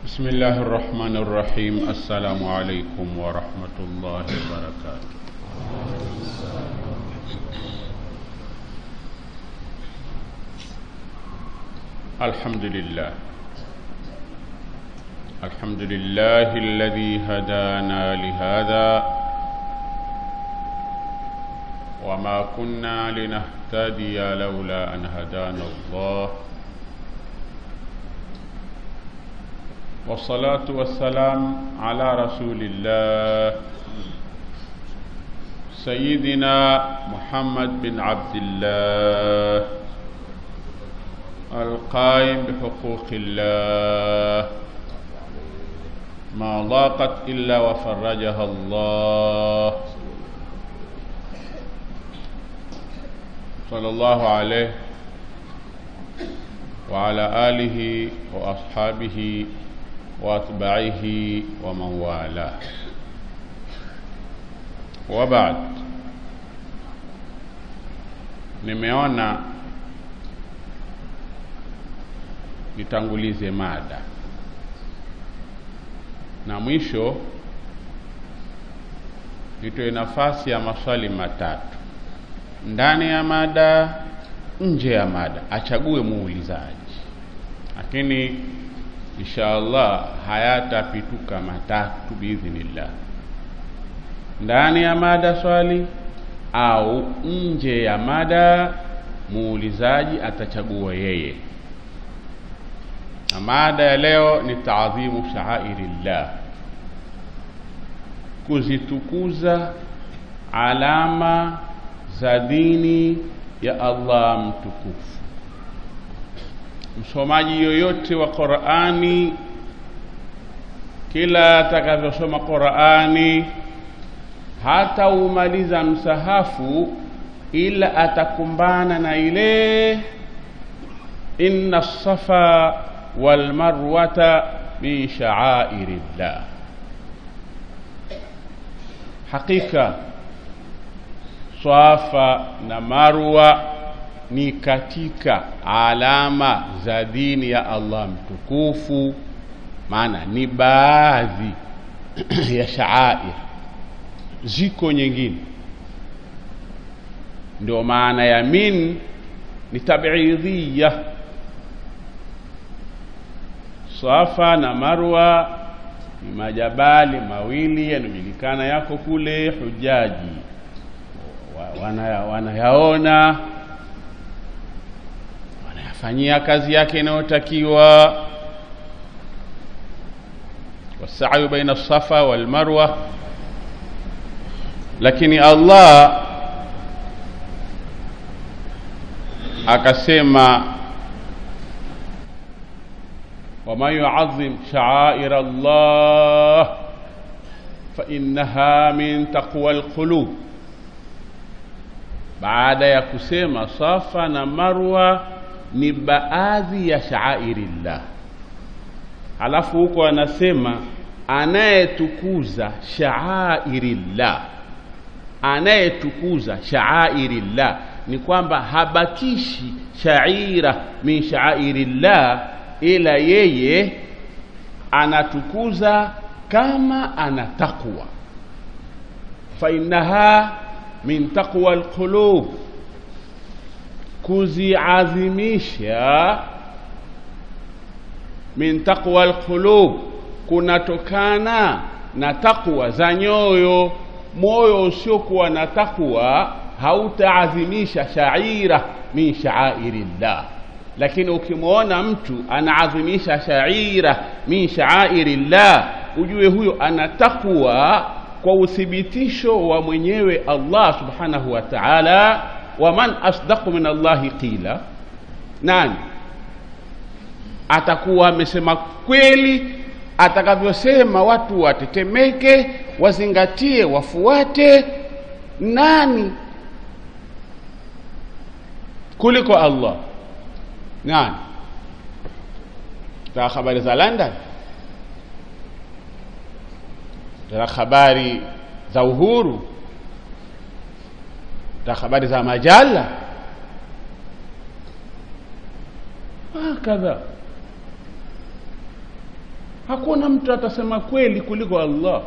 بسم الله الرحمن الرحيم السلام عليكم ورحمة الله وبركاته الحمد لله الحمد لله الذي هدانا لهذا وما كنا لنهتدي لولا أن هدانا الله والصلاة والسلام على رسول الله سيدنا محمد بن عبد الله القائم بحقوق الله ما ضاقت إلا وفرجها الله صلى الله عليه وعلى آله وأصحابه واتباعه ومن والاه وبعد nimeona nitangulize mada na mwisho nitoe nafasi ya maswali matatu ndani ya mada nje ya mada achague muulizaji lakini insha allah hayatapituka matatu biidhnillah ndani ya mada swali au nje ya mada muulizaji atachagua yeye na mada ya leo ni taadhimu shaairillah kuzitukuza alama za dini ya allah mtukufu msomaji yoyote wa Qur'ani kila atakavyosoma Qur'ani hata umaliza msahafu ila atakumbana na ile inna safa wal marwata min sha'airillah hakika swafa na marwa ni katika alama za dini ya Allah mtukufu, maana ni baadhi ya shaair, ziko nyingine. Ndio maana ya min ni tabidhiya. Safa na Marwa ni majabali mawili yanajulikana, yako kule, hujaji wanayaona wana fanyia kazi yake inayotakiwa wasayu baina safa wal marwa lakini Allah akasema waman yuazim sha'air Allah fa innaha min taqwa alqulub baada ya kusema safa na marwa ni baadhi ya shaairillah. Halafu huko anasema anayetukuza shaairillah, anayetukuza shaairillah ni kwamba habakishi shaira min shaairillah, ila yeye anatukuza kama ana taqwa, fa innaha min taqwa alqulub kuziadhimisha min taqwa alqulub kunatokana na takwa za nyoyo. Moyo usiokuwa na takwa hautaadhimisha shaira min shaairillah, lakini ukimwona mtu anaadhimisha shaira min shaairillah, ujue huyo ana takwa kwa uthibitisho wa mwenyewe Allah subhanahu wa ta'ala waman asdaqu min Allahi qila, nani atakuwa amesema kweli atakavyosema, watu watetemeke, wazingatie, wafuate. Nani kuliko Allah? Nani? Taka habari za London, taka habari za uhuru za habari za majalla hakadha hakuna mtu atasema kweli kuliko allah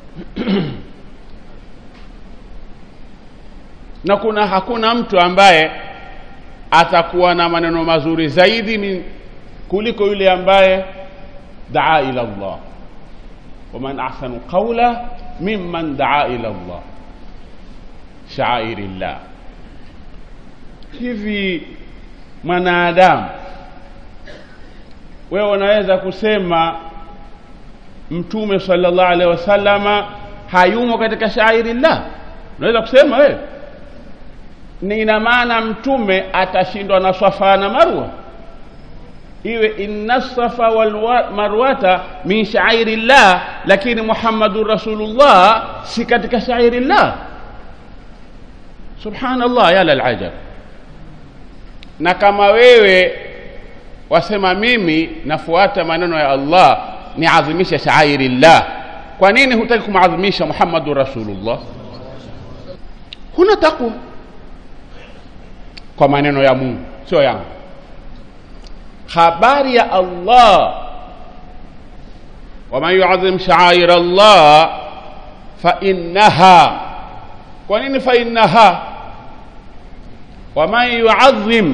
na kuna hakuna mtu ambaye atakuwa na maneno mazuri zaidi min, kuliko yule ambaye daa ila llah waman ahsanu qaula mimman daa ila llah shaairi llah hivi mwanadamu wewe unaweza kusema mtume sallallahu alaihi wasallama hayumo katika shairi llah unaweza kusema wewe ni ina maana mtume atashindwa na swafa na marwa iwe inna safa wal marwata min shairi llah lakini muhammadun rasulullah si katika shairi llah subhanallah ya lalajab na kama wewe wasema mimi nafuata maneno ya allah niadhimishe shairi llah kwa nini hutaki kumadhimisha muhammadun rasulullah huna takwa kwa maneno ya mungu sio yangu habari ya allah waman yuadhim shaair allah fainnaha kwa nini fainnaha waman yuadhim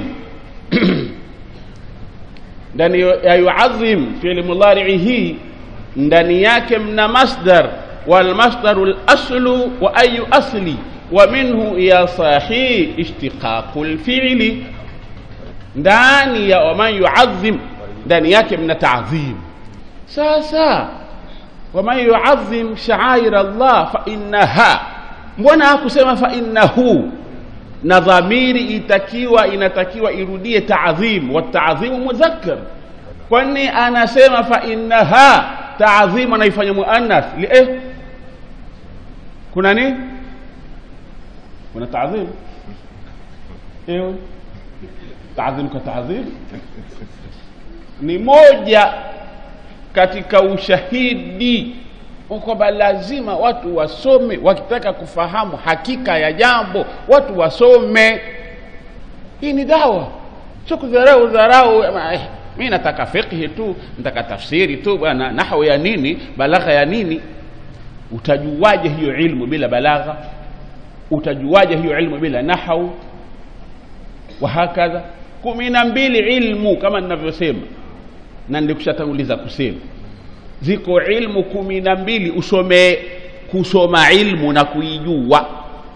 ndani ya yuadhim fiili mudharii hii ndani yake mna masdar walmasdaru laslu wa ayu asli ومنه يا صاحي اشتقاق الفعل ndani ya waman yuadhim ndani yake mna taadhim sasa waman yuadhim shaair allah fainnaha mbona hakusema fainnahu na dhamiri itakiwa inatakiwa irudie taadhim wataadhimu mudhakkar kwani anasema fainnaha taadhimu anaifanya muannath lie kuna nini kuna taadhim ewe taadhim ka taadhim ni moja katika ushahidi kwamba lazima watu wasome wakitaka kufahamu hakika ya jambo watu wasome hii ni dawa sio kudharau dharau eh, mi nataka fiqhi tu nataka tafsiri tu bwana nahwu ya nini balagha ya nini utajuaje hiyo ilmu bila balagha utajuaje hiyo ilmu bila nahau wahakadha kumi na mbili ilmu kama ninavyosema na ndikushatanguliza kusema ziko ilmu kumi na mbili usome kusoma ilmu na kuijua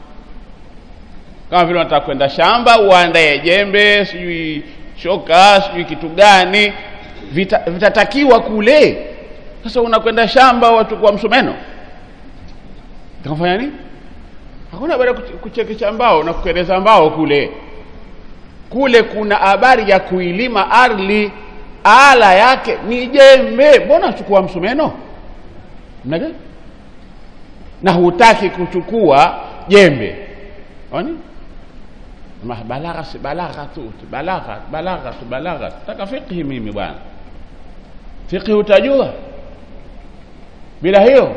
kama vile unataka kwenda shamba uandae jembe sijui shoka sijui kitu gani vita, vitatakiwa kule sasa unakwenda shamba wachukua msumeno takafanya nini hakuna baada ya kuchekesha mbao na kukereza mbao kule kule kuna habari ya kuilima ardhi ala yake ni jembe mbona chukua msumeno mnaga na hutaki kuchukua jembe oni balagha si balagha tu balagha balagha tu balagha taka fiqhi mimi bwana fiqhi utajua bila hiyo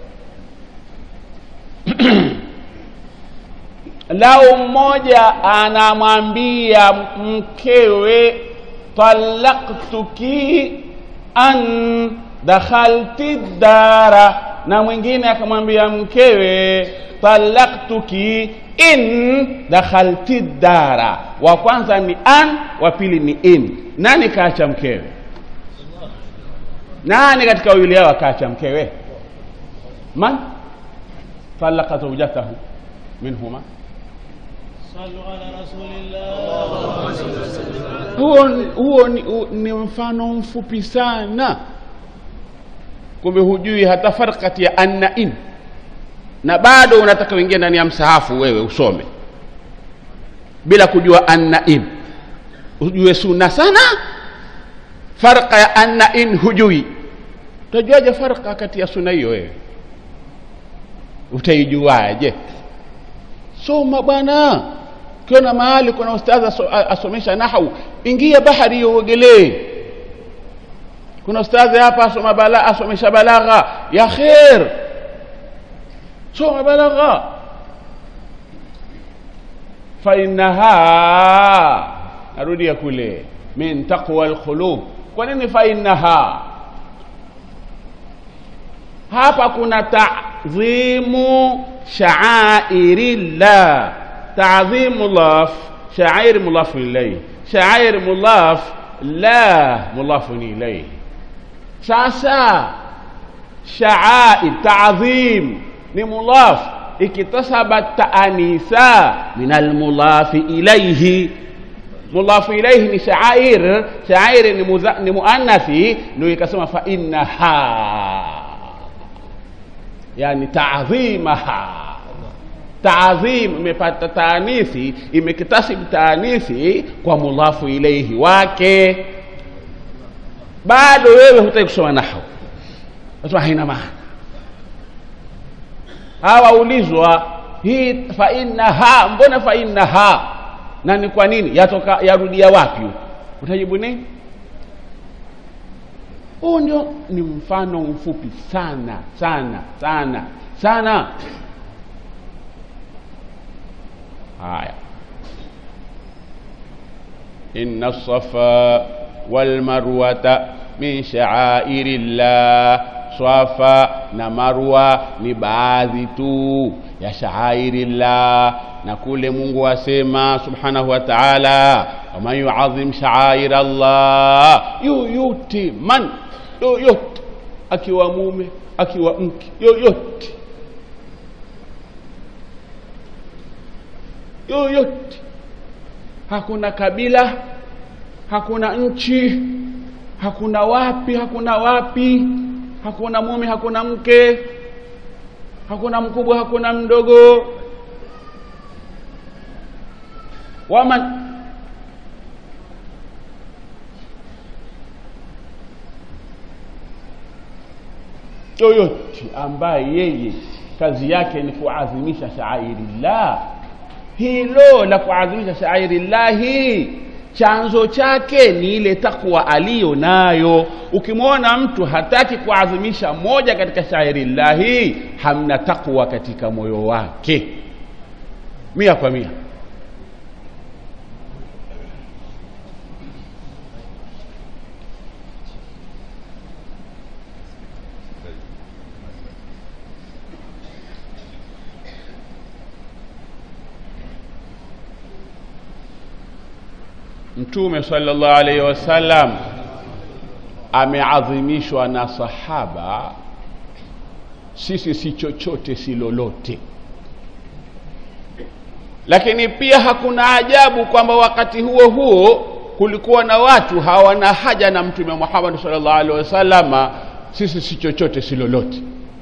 lau mmoja anamwambia mkewe talaktuki an dakhalti dara na mwingine akamwambia mkewe talaktuki in dakhalti dara wa kwanza ni an wa pili ni in nani kaacha mkewe nani katika wawili hao akaacha mkewe man talaka zaujatahu minhuma صلوا على رسول الله huo, huo ni, u, ni mfano mfupi sana kumbe hujui hata farq kati ya an na in na bado unataka uingie ndani ya msahafu wewe usome bila kujua an na in ujue sunna sana farqa ya an na in hujui utajuaje farqa kati ya sunna hiyo wewe utaijuaje soma bwana ukiona mahali kuna ustadhi aso, asomesha nahau ingia bahari hiyo uogelee kuna ustadhi hapa asoma bala, asomesha balagha ya kher soma balagha fainaha narudia kule min taqwa alqulub kwa nini fainaha hapa kuna tadhimu shaairillah tadhimu laf shair mulafu ilaihi shair mulaf la mulafun ilaihi sasa shaair tadhim ni mulaf ikitasaba taanisa min almulafi ilaihi mulafu ilaihi ni shaair shaair ni, mudha- ni muannathi ndio ikasema fa innaha yani taadhimaha taadhim imepata taanithi imekitasibu taanithi kwa mudhafu ilaihi wake bado wewe hutaki kusoma nahwu nasema haina maana hawaulizwa hii fa innaha mbona fa innaha na ni kwa nini yatoka yarudia wapi huko? utajibu nini huu ndio ni mfano mfupi sana sana sana sana haya inna safa walmarwata min shaairi llah swafa na marwa ni baadhi tu ya shaairi llah na kule mungu asema subhanahu wa taala waman yuadhim shaaira llah yoyote man yoyote akiwa mume akiwa mke yoyote yoyote hakuna kabila hakuna nchi hakuna wapi hakuna wapi hakuna mume hakuna mke hakuna mkubwa hakuna mdogo waman yoyote ambaye yeye kazi yake ni kuadhimisha shaairillah hilo la kuadhimisha shairillahi chanzo chake ni ile takwa aliyo nayo ukimwona mtu hataki kuadhimisha moja katika shairillahi hamna takwa katika moyo wake mia kwa mia mtume sallallahu alaihi wasallam ameadhimishwa na sahaba sisi si chochote si lolote lakini pia hakuna ajabu kwamba wakati huo huo kulikuwa na watu hawana haja na mtume muhammad sallallahu alaihi wasallama sisi si chochote si lolote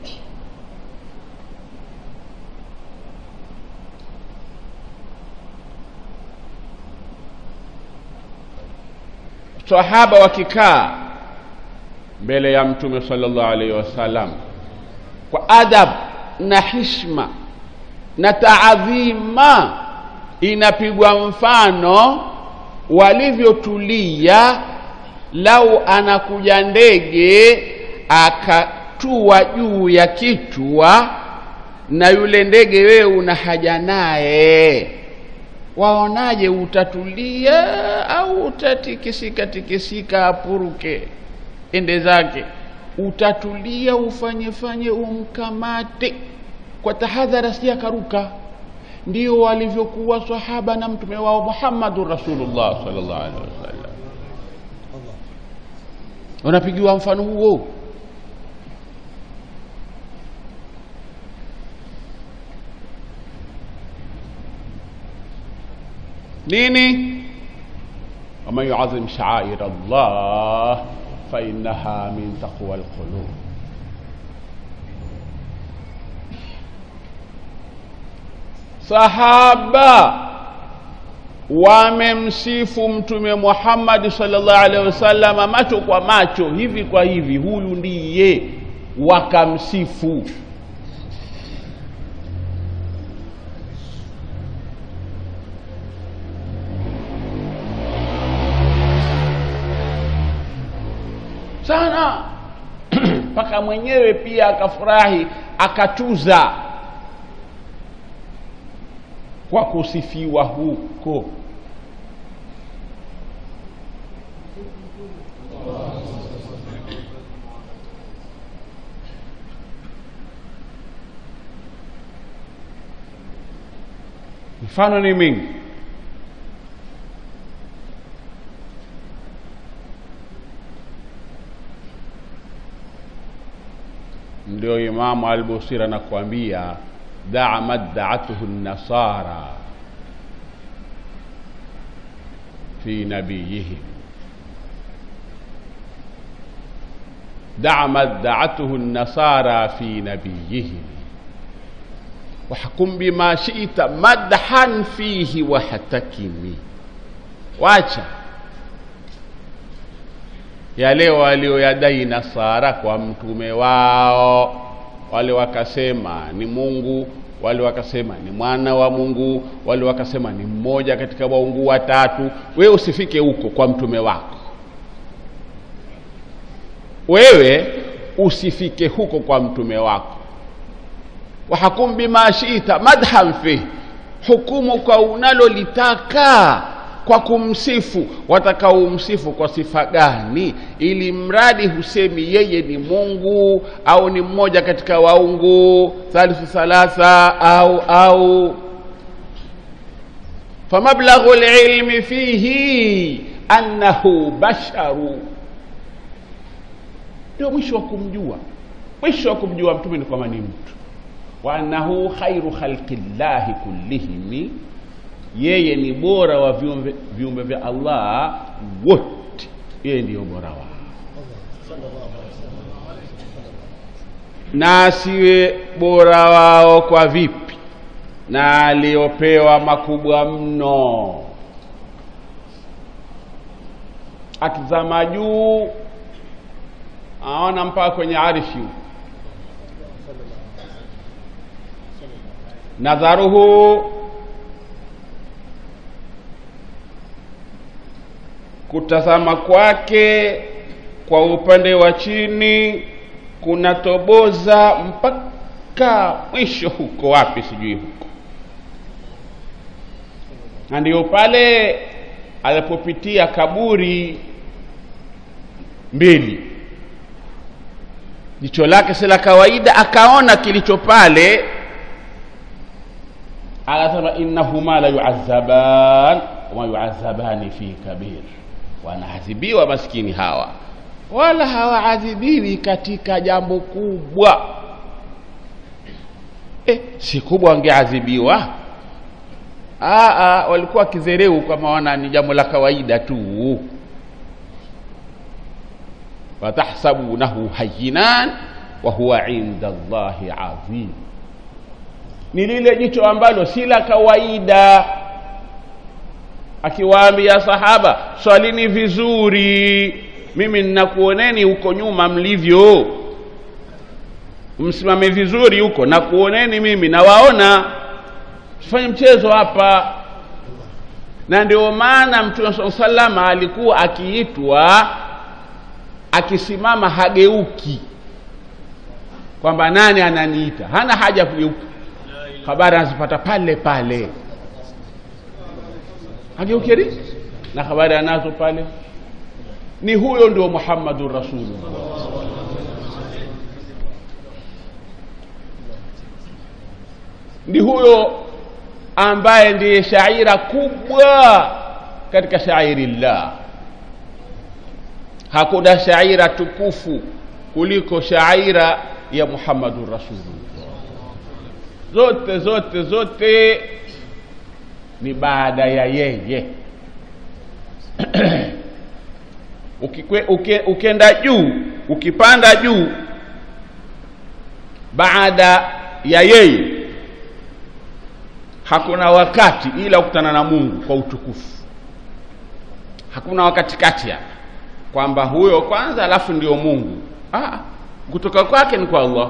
sahaba wakikaa mbele ya mtume sallallahu alaihi wasallam kwa adab na hishma na taadhima inapigwa mfano walivyotulia lau anakuja ndege akatua juu ya kichwa na yule ndege wewe una haja naye waonaje utatulia au utatikisika tikisika apuruke ende zake utatulia ufanye fanye umkamate kwa tahadhara si akaruka ndio walivyokuwa sahaba na mtume wao muhammadun rasulullah sallallahu alaihi wasallam unapigiwa mfano huo nini waman yuadhim shaair allah fainaha min taqwa lqulub sahaba wamemsifu mtume muhammadi salllah alaihi wasallama macho kwa macho hivi kwa hivi huyu ndiye wakamsifu sana mpaka mwenyewe pia akafurahi akatuza kwa kusifiwa huko mifano ni mingi ndio imamu albusiri anakuambia daa maddaatuhu nasara fi nabiyihim daa maddaatuhu nasara fi nabiyihim wahkum bima shita madhan fihi wahtakimi wacha yale walioyadai nasara kwa mtume wao wale wakasema ni mungu wale wakasema ni mwana wa mungu wale wakasema ni mmoja katika waungu watatu wewe usifike huko kwa mtume wako wewe usifike huko kwa mtume wako wahakum bima shita madhan fih hukumu kwa unalolitaka kwa kumsifu watakaumsifu kwa sifa gani ili mradi husemi yeye ni mungu au ni mmoja katika waungu thalithu thalatha au au famablaghu lilmi fihi annahu basharu ndio mwisho wa kumjua mwisho wa kumjua mtume ni kwamba ni mtu wa annahu khairu khalqi llahi kullihimi yeye ni bora wa viumbe, viumbe vya allah wote yeye ndiyo bora wao na asiwe bora wao kwa vipi na aliyopewa makubwa mno akizama juu aona mpaka kwenye arishi nadharuhu kutazama kwake kwa upande wa chini kunatoboza mpaka mwisho huko wapi sijui huko na ndio pale alipopitia kaburi mbili jicho lake si la kawaida akaona kilicho pale akasema innahuma la yuazaban wama yuazabani fi kabir wanaadhibiwa maskini hawa wala hawaadhibiwi katika jambo kubwa eh, si kubwa wangeadhibiwa Aa, walikuwa kizereu kama wana ni jambo la kawaida tu watahsabunahu hayinan wa huwa inda llahi adhim ni lile jicho ambalo si la kawaida akiwaambia sahaba swalini vizuri mimi ninakuoneni huko nyuma mlivyo msimame vizuri huko nakuoneni mimi nawaona sifanye mchezo hapa na ndio maana mtume saa salama alikuwa akiitwa akisimama hageuki kwamba nani ananiita hana haja ya kugeuka habari anazipata pale pale hageukeri na habari anazo pale ni huyo ndio muhammadun rasulullah ni huyo ambaye ndiye shaira kubwa katika shairillah hakuna shaira tukufu kuliko shaira ya muhammadun rasulullah zote zote zote ni baada ya yeye Ukikwe, uke, ukenda juu ukipanda juu baada ya yeye hakuna wakati ila kukutana na mungu kwa utukufu hakuna wakati kati hapa kwamba huyo kwanza alafu ndio mungu ah, kutoka kwake ni kwa allah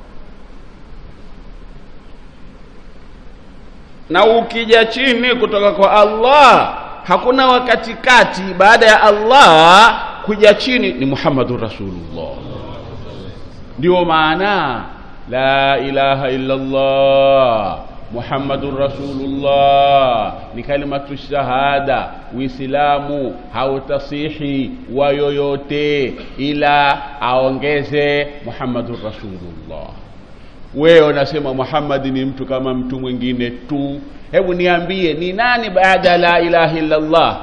na ukija chini kutoka kwa allah hakuna wakati kati baada ya allah kuja chini ni muhammadun rasulullah ndio maana la ilaha illa allah muhammadun rasulullah ni kalimatu shahada uislamu hautasihi wa yoyote ila aongeze muhammadun rasulullah wewe unasema muhammadi ni mtu kama mtu mwingine tu hebu niambie ni nani baada ya la ilaha illallah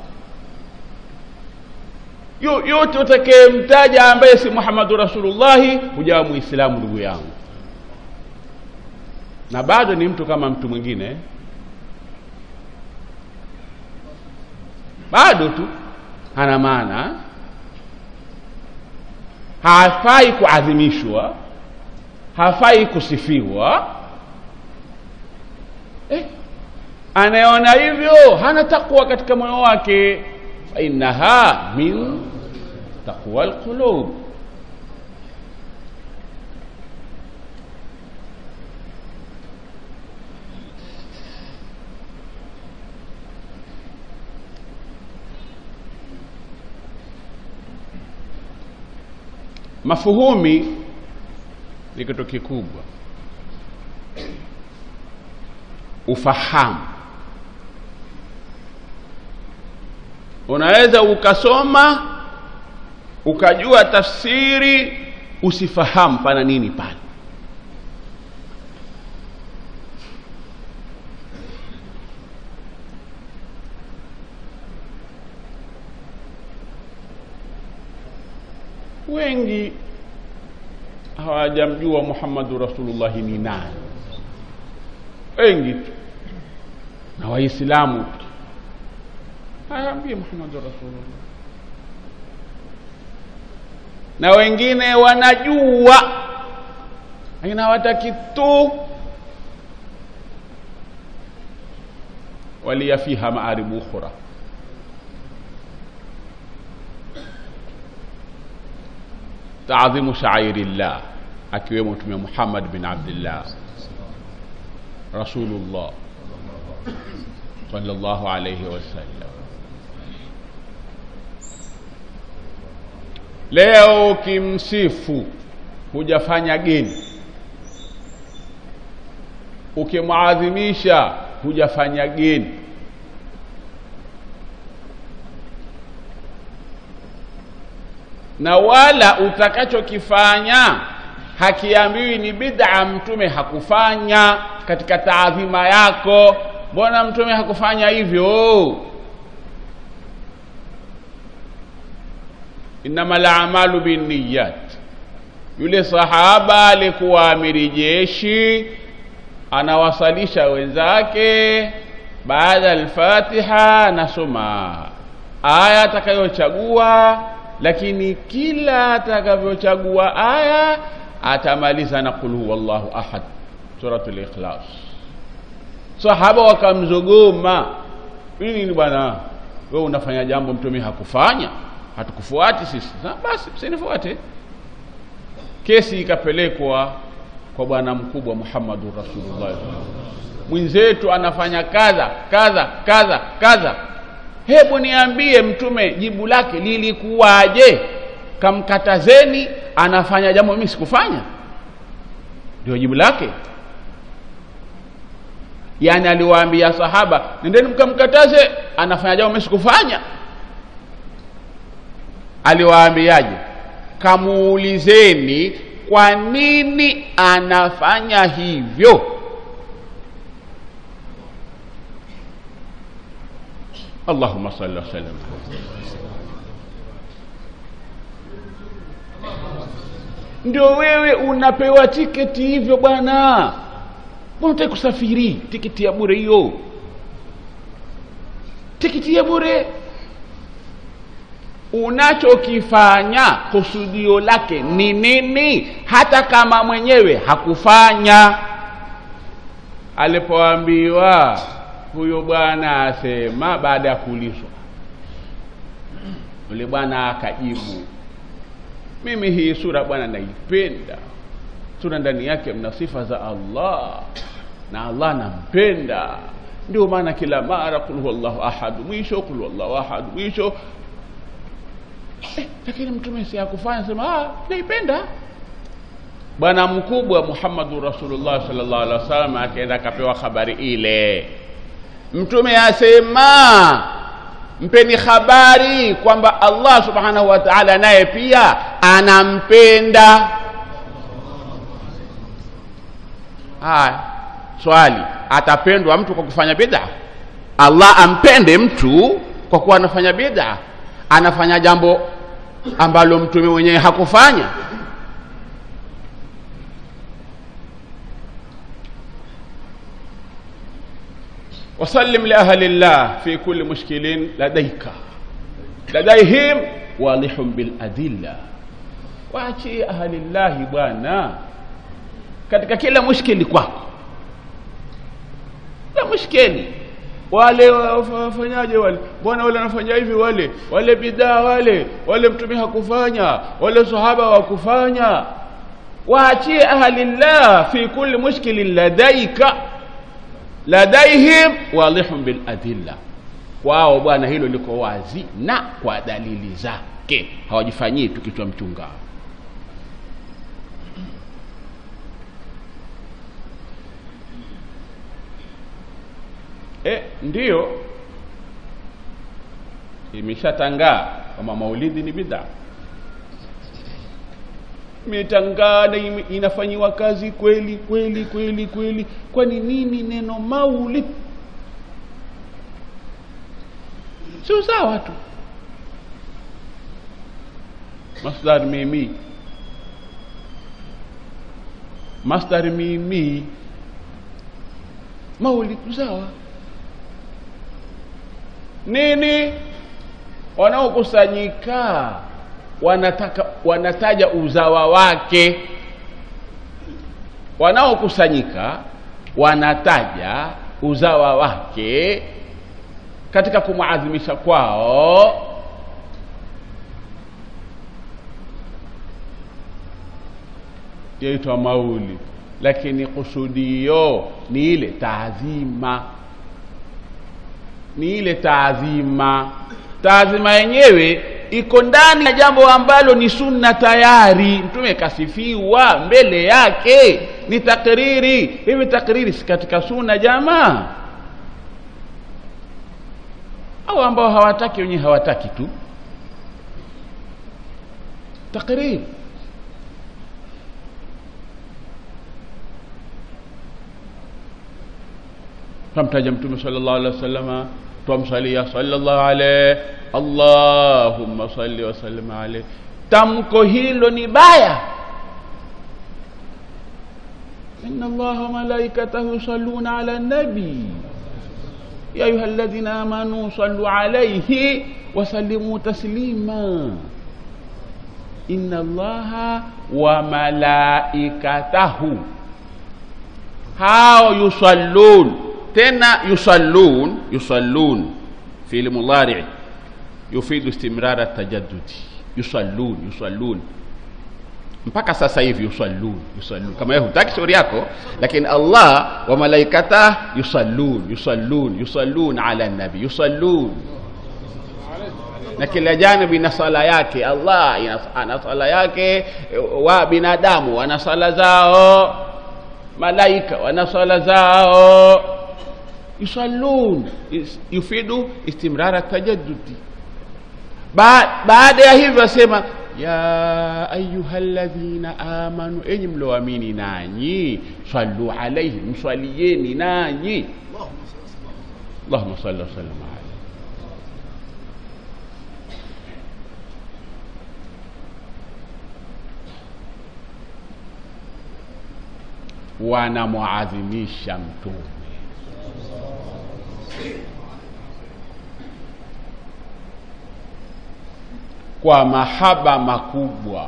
Yo- yote utakayemtaja ambaye si muhammadu rasulullahi hujawa muislamu ndugu yangu na bado ni mtu kama mtu mwingine bado tu hana maana hafai kuadhimishwa hafai kusifiwa eh, anayeona hivyo hana takwa katika moyo wake fainaha min taqwa lqulub mafuhumi ni kitu kikubwa ufahamu unaweza ukasoma ukajua tafsiri usifahamu pana nini pale wengi hawajamjua muhammadu rasulullahi ni nani wengi tu na waislamu tu hawaambie muhammadu rasulullah na wengine wanajua lakini hawataki tu waliya fiha maaribu ukhra taadhimu shairillah akiwemo mtume muhammad bin abdillah rasulullah sallallahu alayhi wasallam leo ukimsifu hujafanya geni ukimwadhimisha hujafanya geni na wala utakachokifanya hakiambiwi ni bid'a mtume hakufanya katika taadhima yako mbona mtume hakufanya hivyo innama lamalu binniyat yule sahaba alikuwa amiri jeshi anawasalisha wenzake baada alfatiha anasoma aya atakayochagua lakini kila atakavyochagua aya atamaliza na qul huwa llahu ahad suratul ikhlas sahaba wakamzogoma nini bwana wewe unafanya jambo mtume hakufanya hatukufuati sisi Sa, basi msinifuate kesi ikapelekwa kwa bwana mkubwa muhammadu rasulullah mwenzetu anafanya kadha kadha kadha kadha hebu niambie mtume jibu lake lilikuwaje kamkatazeni anafanya jambo mimi sikufanya ndio jibu lake yaani aliwaambia sahaba nendeni mkamkataze anafanya jambo mimi sikufanya aliwaambiaje kamuulizeni kwa nini anafanya hivyo allahuma salli wasallam ndio wewe unapewa tiketi hivyo bwana mbona utaki kusafiri tiketi ya bure hiyo tiketi ya bure unachokifanya kusudio lake ni nini hata kama mwenyewe hakufanya alipoambiwa huyo bwana asema baada ya kuulizwa yule bwana akajibu mimi hii sura bwana naipenda sura ndani yake mna sifa za allah na allah nampenda ndio maana kila mara kul huwallahu ahad mwisho kul huwallahu ahad mwisho eh, lakini mtume si akufanya sema ah, naipenda bwana mkubwa muhammadu rasulullah sallallahu alaihi wasallam akaenda akapewa habari ile mtume asema mpeni habari kwamba allah subhanahu wa taala naye pia anampenda haya swali atapendwa mtu kwa kufanya bid'a allah ampende mtu kwa kuwa anafanya bid'a anafanya jambo ambalo mtume mwenyewe hakufanya وسلم لأهل الله في كل مشكل لديك لديهم واضح بالأدلة waachie ahalillahi bwana katika kila mushkili kwako la mushkili wale wafanyaje wale mbona wale wanafanya hivi wale wale bidhaa wale wale mtume hakufanya wale sahaba wakufanya waachie ahalillah fi kulli mushkilin ladaika ladaihim wadihun biladilla kwao bwana hilo liko wazi na kwa dalili zake hawajifanyii tu kichwa mchunga e, ndiyo imeshatangaa kwamba maulidi ni bidhaa imetangaa na ime- inafanyiwa kazi kweli kweli kweli kweli kwani nini neno maulid sio sawa tu masdar mimi masdar mimi maulid sawa nini wanaokusanyika wanataka wanataja uzawa wake wanaokusanyika wanataja uzawa wake katika kumwadhimisha kwao yaitwa mauli lakini kusudio ni ile taadhima ni ile taadhima taadhima yenyewe iko ndani ya jambo ambalo ni sunna tayari mtume kasifiwa mbele yake ni takriri hivi takriri si katika sunna jamaa au ambao hawataki wenyewe hawataki tu takriri twamtaja mtume sallallahu alaihi wasallama twamsalia sallallahu alaihi allahumma salli wasallim alaihi tamko hilo ni baya inna allaha wa malaikatahu yusalluna ala nabi ya ayuha alladhina amanu sallu alaihi wasallimu taslima inna allaha wa malaikatahu hao yusallun tena yusallun yusallun fi'l mudari yufidu istimrar at-tajaddudi yusallun yusallun mpaka sasa hivi yusallun yusallun kama wewe hutaki shauri yako lakini Allah wa malaikata yusallun yusallun yusallun ala nabi yusallun na kila janibi ina sala yake Allah ina- ana sala yake wa binadamu wana sala zao malaika wana sala zao yusallun is- yufidu istimrara tajaddudi ba, baada ya hivyo asema ya ayuha ladhina amanu enyi mlioamini nanyi sallu alaihi mswalieni nanyi allahuma salli wasallam alaihi wanamuadhimisha mtume kwa mahaba makubwa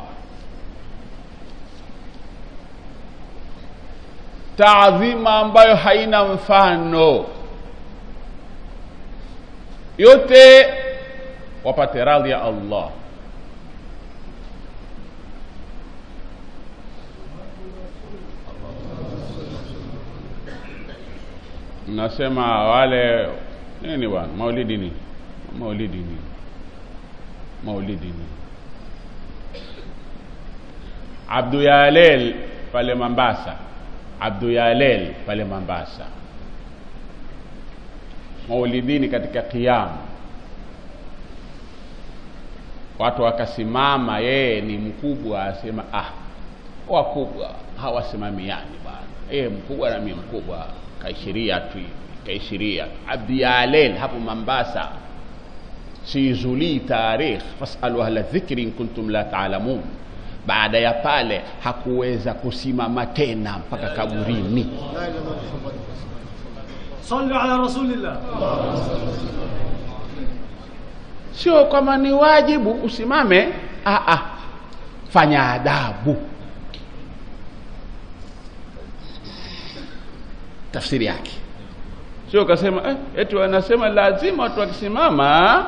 taadhima ambayo haina mfano yote wapate radhi ya Allah nasema wale nini bwana maulidi ni maulidi ni maulidi ni Abdu Yalel pale Mombasa Abdu Yalel pale Mombasa maulidini katika kiamu watu wakasimama yeye ni mkubwa asema ah wakubwa hawasimamiani bwana e, mkubwa na mimi mkubwa kaishiria tu hivi kaishiria abdi alel hapo Mombasa sizulii tarikh fasalu ahla dhikri in kuntum la taalamun baada ya pale hakuweza kusimama tena mpaka kaburini صلوا على رسول الله sio kwamba ni wajibu usimame ah, ah. fanya adabu tafsiri yake sio kasema eh, eti wanasema lazima watu wakisimama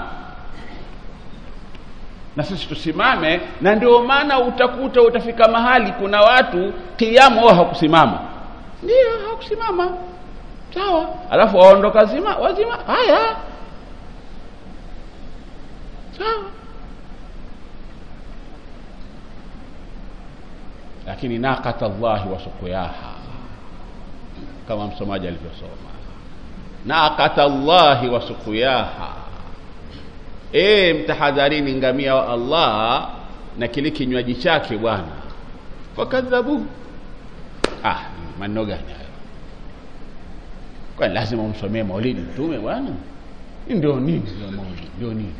na sisi tusimame na ndio maana utakuta utafika mahali kuna watu kiamu wao hakusimama ndio hakusimama sawa alafu waondoka zima wazima haya sawa lakini naqata llahi wa suqyaha kama msomaji alivyosoma naqata llahi wa suqyaha e mtahadharini ngamia wa allah na kile kinywaji chake bwana fakadhabuhu ah maneno gani hayo kwani lazima umsomee maulidi mtume bwana Hii ndio nini ya maulidi ndio nini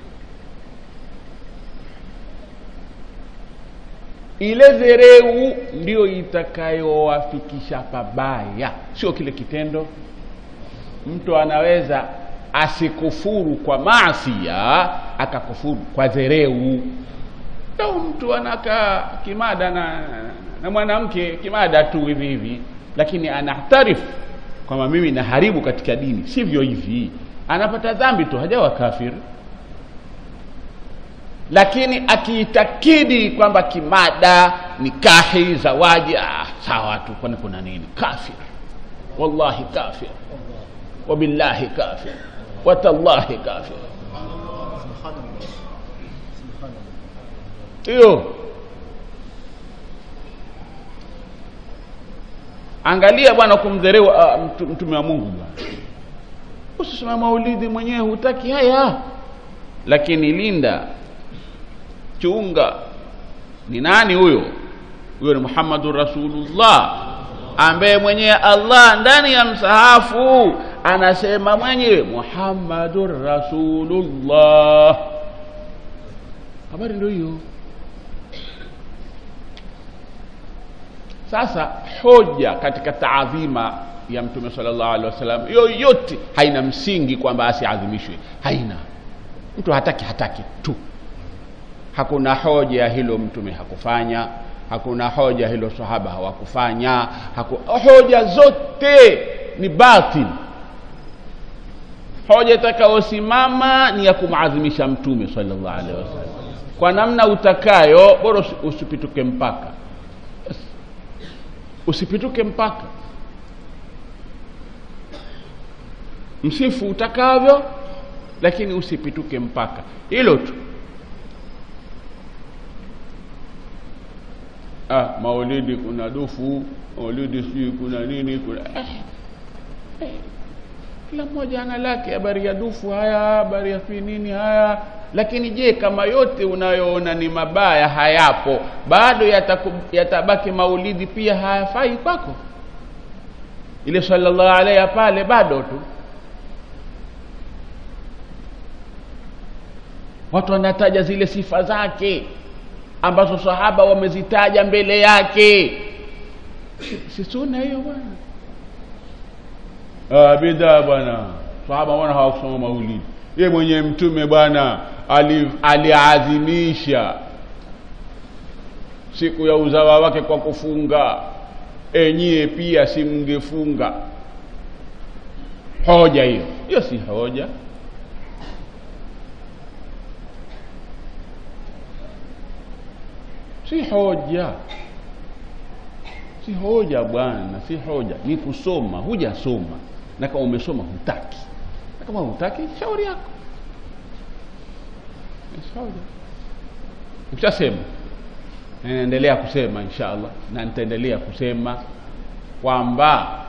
ile dhereu ndio itakayowafikisha pabaya sio kile kitendo mtu anaweza asikufuru kwa maasia akakufuru kwa dhereu au mtu anakaa kimada na, na mwanamke kimada tu hivi hivi lakini anahtarifu kwamba mimi naharibu katika dini sivyo hivi anapata dhambi tu hajawa kafir lakini akiitakidi kwamba kimada nikahi zawaji ah, sawa tu kwani kuna nini kafir wallahi kafir wabillahi kafir watallahi kafir hiyo angalia bwana kumdherewa uh, mtu, mtume wa mungu bwana usisema maulidi mwenyewe hutaki haya lakini linda chunga ni nani huyo huyo ni muhammadun rasulullah ambaye mwenyewe allah ndani ya msahafu anasema mwenyewe muhammadun rasulullah habari ndio hiyo sasa hoja katika taadhima ya mtume sallallahu alaihi wasallam yoyote haina msingi kwamba asiadhimishwe haina mtu hataki hataki tu hakuna hoja ya hilo mtume hakufanya hakuna hoja hilo sahaba hawakufanya haku, hoja zote ni batil hoja itakayosimama ni ya kumadhimisha mtume sallallahu alaihi wasallam kwa namna utakayo bora usi- usipituke mpaka usipituke mpaka msifu utakavyo lakini usipituke mpaka hilo tu ah, maulidi kuna dufu maulidi sijui kuna nini kuna eh, eh, kila mmoja ana lake habari ya dufu haya habari ya fi nini haya lakini je kama yote unayoona ni mabaya hayapo bado yataku, yatabaki maulidi pia hayafai kwako ile sallallahu alaihi pale bado tu watu wanataja zile sifa zake ambazo sahaba wamezitaja mbele yake si sunna hiyo bwana ah, bidaa bwana sahaba wana hawakusoma maulidi ye mwenye mtume bwana ali- aliadhimisha siku ya uzawa wake kwa kufunga enyie pia si mngefunga hoja hiyo hiyo si hoja si hoja si hoja bwana si hoja ni kusoma hujasoma na kama umesoma hutaki na kama hutaki shauri yako Ni shauri ushasema naendelea kusema insha allah na nitaendelea kusema kwamba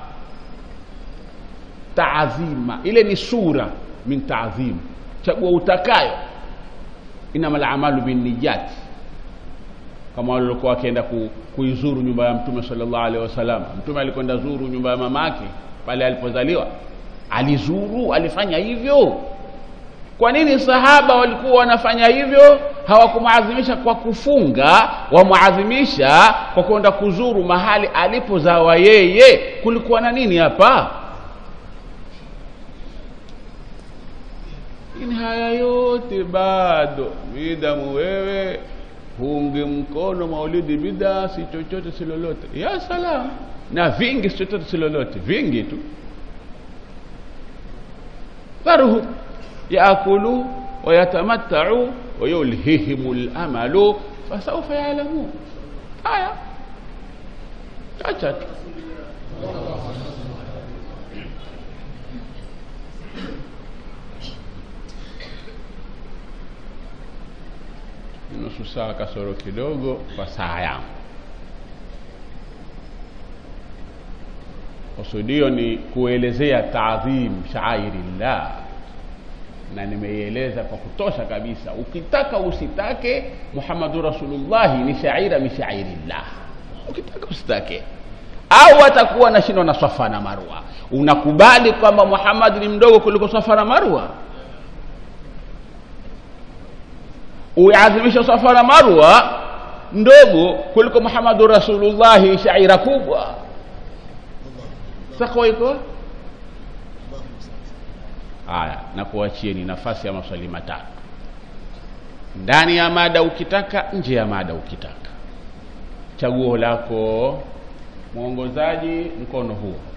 taadhima ile ni sura min taadhim chagua utakayo inama lamalu binniyati kama waliokuwa wakienda ku, kuizuru nyumba ya mtume sallallahu alaihi wasallam mtume alikwenda zuru nyumba ya mamake pale alipozaliwa alizuru alifanya hivyo kwa nini sahaba walikuwa wanafanya hivyo hawakumwadhimisha kwa kufunga wamwadhimisha kwa kwenda kuzuru mahali alipozawa yeye kulikuwa na nini hapa lakini haya yote bado midamu wewe huunge mkono maulidi bida si chochote si lolote ya salam na vingi si chochote si lolote vingi tu dharuhu yaakulu wayatamattau wayulhihimu lamalu fasaufa yalamun haya acha tu nusu saa kasoro kidogo kwa saa yangu kusudio ni kuelezea taadhim shairillah na nimeieleza kwa kutosha kabisa ukitaka usitake muhammadu rasulullahi ni shaira min shairillah ukitaka usitake au atakuwa nashindwa na safa na marwa unakubali kwamba muhammad ni mdogo kuliko safa na marwa uiadhimisha safa na marwa ndogo kuliko muhammadu rasulullahi shaira kubwa takwa iko haya na kuachieni nafasi ya maswali matatu ndani ya mada ukitaka nje ya mada ukitaka chaguo lako mwongozaji mkono huo